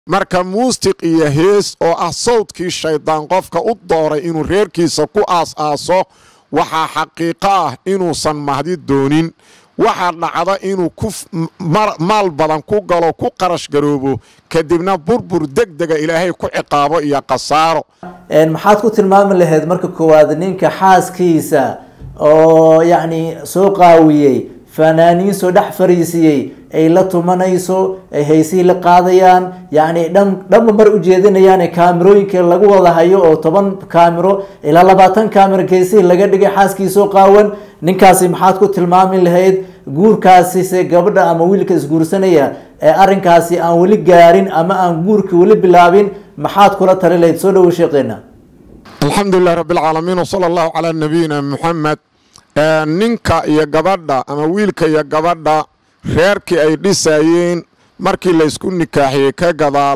marka muustiq iyo hees oo ah sawdkii shayddaan qofka u dooray inuu reerkiisa ku aas-aaso waxaa xaqiiqo ah inuusan mahdi doonin waxaa dhacda inuu ku maal badan ku galo ku qarash garoobo kadibna burbur degdega ilaahay ku ciqaabo iyo khasaaro maxaad ku tilmaami lahayd marka koowaad ninka xaaskiisa oo yacni soo qaawiyey fanaaniin soo dhex fariisiyey ay la tumanayso ay haysihii la qaadayaan yacni dhan dhanba mar ujeedinayaan kaamirooyinka lagu wada hayo oo toban kaamiro ilaa labaatan kaamiro geesihii laga dhigay xaaskiisoo qaawan ninkaasi maxaad ku tilmaami lahayd guurkaasise gabadha ama wiilka isguursanaya ee arrinkaasi aan weli gaarin ama aan guurka weli bilaabin maxaad kula tali lahayd soo dhawo sheekeena alxamdulilah rabbilcaalamiin wsala allahu calaa nabiyina muxamed ninka iyo gabadha ama wiilka iyo gabadha reerkii ay dhisayeen markii laysku nikaaxiyey ka gadaal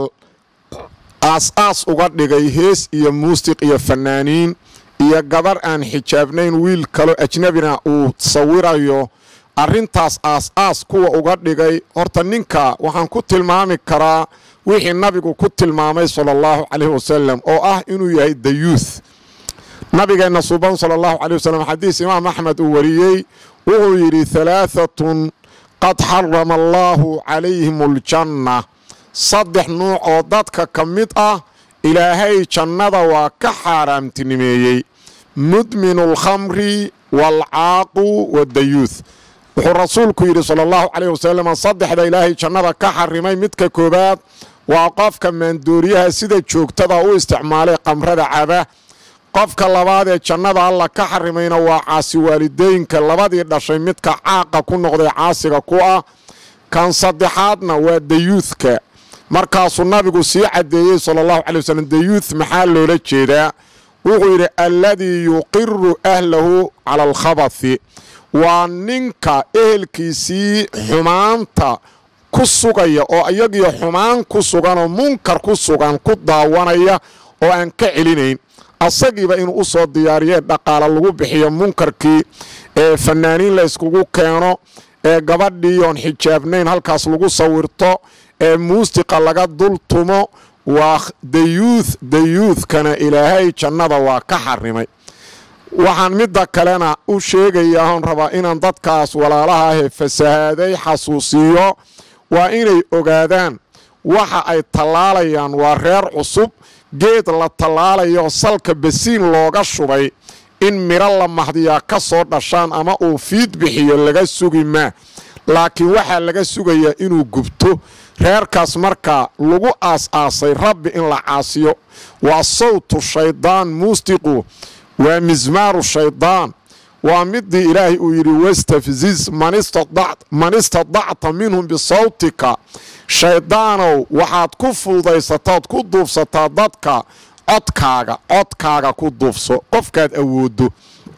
aas-aas uga dhigay hees iyo muusiq iyo fanaaniin iyo gabarh aan xijaabnayn wiil kaloo ajnabina uu sawirayo arrintaas aas-aas kuwa uga dhigay horta ninka waxaan ku tilmaami karaa wixii nabigu ku tilmaamay sala allahu calayhi wasalam oo ah inuu yahay the youth nabigeenna suban sala allahu caleyh wasalam xadiis imaam axmed uu wariyey wuxuu yidhi halaahatun qad xarama allaahu calayhim aljanna saddex nuuc oo dadka ka mid ah ilaahay jannada waa ka xaaraamtinimeeyey mudminu alkhamri waalcaaqu waddayuuth wuxuu rasuulku yidhi sala allahu caleyh wasalam saddexda ilaahay jannada ka xarimay midka koowaad waa qofka maandooriyaha sida joogtada u isticmaalay qamrada caba qofka labaad ee jannada alla ka xarimayna waa caasi waalidooyinka labadii dhashay midka caaqa ku noqday caasiga ku ah kan saddexaadna waa dayuuthka markaasuu nabigu sii caddeeyey sala allahu calay wasalam dayuuth maxaa loola jeedaa wuxuu yidhi alladii yuqiru ahlahu cala alkhabathi waa ninka ehelkiisii xumaanta ku sugaya oo iyagiyo xumaan ku sugan oo munkar ku sugan ku daawanaya oo aan ka celinayn asagiiba inuu u soo diyaariyee dhaqaala lagu bixiyo munkarkii ee fanaaniin la yskugu keeno ee gabadhii oon xijaabnayn halkaas lagu sawirto ee muusiqa laga dul tumo waa dayuuth dayuuthkana ilaahay jannada waa ka xarimay waxaan midda kalena u sheegayaa oon rabaa inaan dadkaas walaalaha ahee fasahaaday xasuusiiyo waa inay ogaadaan waxa ay tallaalayaan waa reer cusub geed la tallaalayo salka basiin looga shubay in midho la mahdiyaa ka soo dhashaan ama uu fiid bixiyo laga sugi maa laakiin waxaa laga sugayaa inuu gubto reerkaas markaa lagu aas-aasay rabbi in la caasiyo waa sawtu shaydaan muustiqu waa mismaaru shaydaan waa midii ilaahay uu yidhi wastafziz man istadacta minhum bisawtika shayddaanow waxaad ku fududaysataad ku duufsataa dadka codkaaga codkaaga ku duufso qofkaad awooddo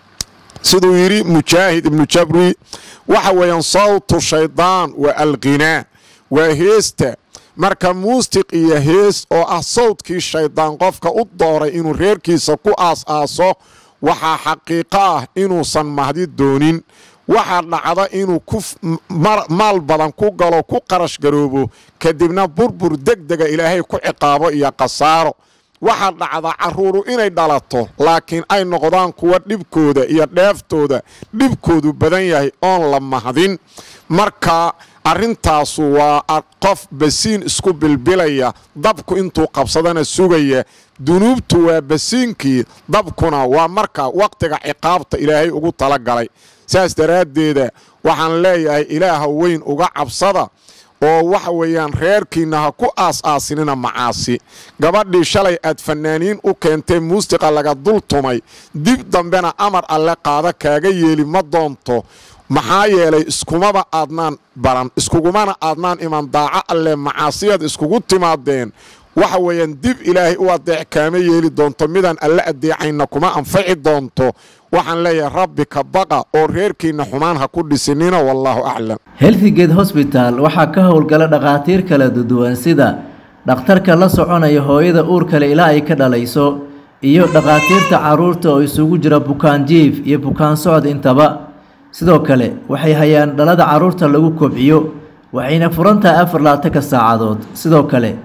siduu yidhi mujaahid ibnu jabri waxa weeyaan sawtu shaydaan waa alqhinaa waa heesta marka muustiq iyo hees oo ah sawdkii shayddaan qofka u dooray inuu reerkiisa ku aas-aaso waxaa xaqiiqo ah inuusan mahdi doonin waxaa dhacda inuu ku maal badan ku galo ku qarash garoobo kadibna burbur degdega ilaahay ku ciqaabo iyo khasaaro waxaa dhacda caruuru inay dhalato laakiin ay noqdaan kuwa dhibkooda iyo dheeftooda dhibkoodu badan yahay oon la mahdin marka arrintaasu waa qof basiin isku bilbilaya dabku intuu qabsadana sugaya dunuubtu waa basiinkii dabkuna waa marka wakhtiga ciqaabta ilaahay ugu talagalay saas daraaddeeda waxaan leeyahay ilaaha weyn uga cabsada oo waxa weeyaan reerkiinna ha ku aas-aasinina macaasi gabadhii shalay aad fanaaniin u keentee muusiqa laga dul tumay dib dambena amar alle qaada kaaga yeeli ma doonto maxaa yeelay iskumaba aadnaan baran iskugumana aadnaan iman daaco alle macaasiyad iskugu timaadeen waxa weeyaan dib ilaahay u adeec kaama yeeli doonto midaan alle adeecayna kuma anfaci doonto waxaan leeyahay rabbi ka baqa oo reerkiinna xumaan ha ku dhisinina wallaahu aclam healthgate hosbital waxaa ka howlgala dhakhaatiir kala duwan sida dhakhtarka la soconaya hooyada uurkale ilaa ay ka dhalayso iyo dhakhaatiirta caruurta oo isugu jira bukaan jiif iyo bukaan socod intaba sidoo kale waxay hayaan dhalada caruurta lagu kobciyo waxayna furan tahay afar laatanka saacadood sidoo kale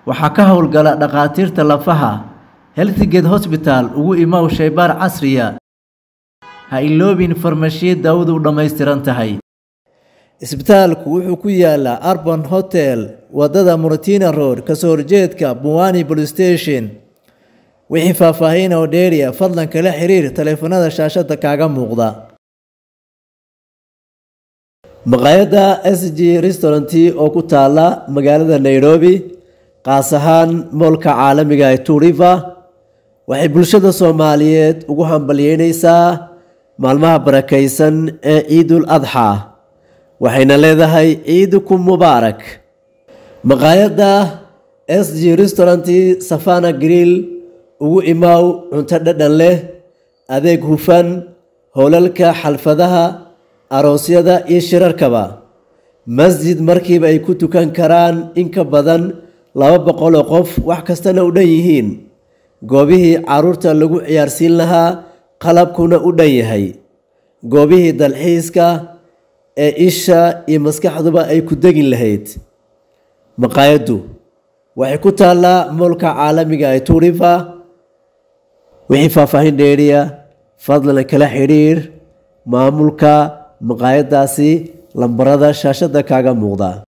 waxaa ka howlgala dhakhaatiirta lafaha healthgate hosbital ugu imow shaybaar casriya ha iloobin farmashiye daawadu u dhammaystiran tahay isbitaalku wuxuu ku yaalaa arban hotel wadada muratina road kasoo horjeedka buwani police station wixii faahfaahin oo dheeriya fadlan kala xiriir taleefanada shaashada kaaga muuqda maqaayadda s g restaurant oo ku taala magaalada nairobi qaas ahaan moolka caalamiga ee turiva waxay bulshada soomaaliyeed ugu hambalyeyneysaa maalmaha barakaysan ee ciidul adxa waxayna leedahay ciidukum mubaarak maqaayadda s g restaurant safana grill ugu imaaw cunto dhadhan leh adeeg hufan howlalka xalfadaha aroosyada iyo shirarkaba masjid markiiba ay ku tukan karaan in ka badan laba boqol oo qof wax kastana u dhan yihiin goobihii caruurta lagu ciyaarsiin lahaa qalabkuna u dhan yahay goobihii dalxiiska ee isha iyo maskaxduba ay ku degi lahayd maqaayaddu waxay ku taallaa moolka caalamiga ee turiva wixii faahfaahin dheeriya fadlan kala xidhiir maamulka maqaayaddaasi lambarada shaashada kaaga muuqda